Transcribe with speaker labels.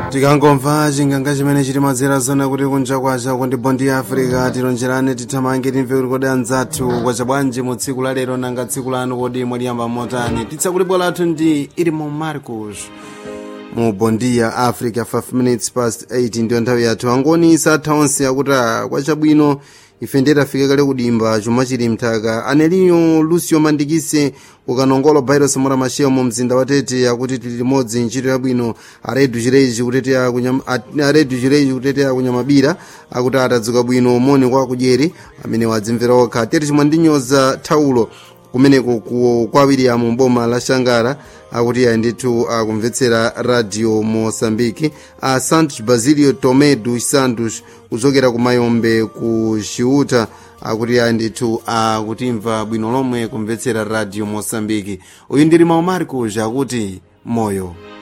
Speaker 1: tikangomva chinganga chimene chiti madzera zona kuti kunja kwacha kuti bondi ya africa tilonjerane tithamange timve kuti kodi anzathu kwacha bwanji mu tsiku la lero nanga tsiku lanu kodi mwaliyamba motani titsakuli bwa lathu ndi ilimo marcos mu bondi ya africa 5 minutes past 8 ndiyo nthawi yathu angoni satha onse akuti kwachabwino ife ndetafika kale kudimba chuma chili mthaka aneliyo lucio mandikise kukanongolo virus mura mashewa mu mzinda wa tete akuti tili limodzi ntchito yabwino aredu chireji kutetea kunyam, aredu chireji kutetea kunyamabira akuti atadzuka bwino moni kwa kudyeri amene wadzimvera okha tete chimwe ndinyoza thaulo kumeneko kwa william boma la shangara akuti ayi ndithu akumvetsera radio mosambiki a santos basilio tomedo santos kuchokera ku mayombe ku chiuta akuti ayi ndithu akutimva bwino lomwe kumvetsera radio mosambiki uyu ndili mau marcos akuti moyo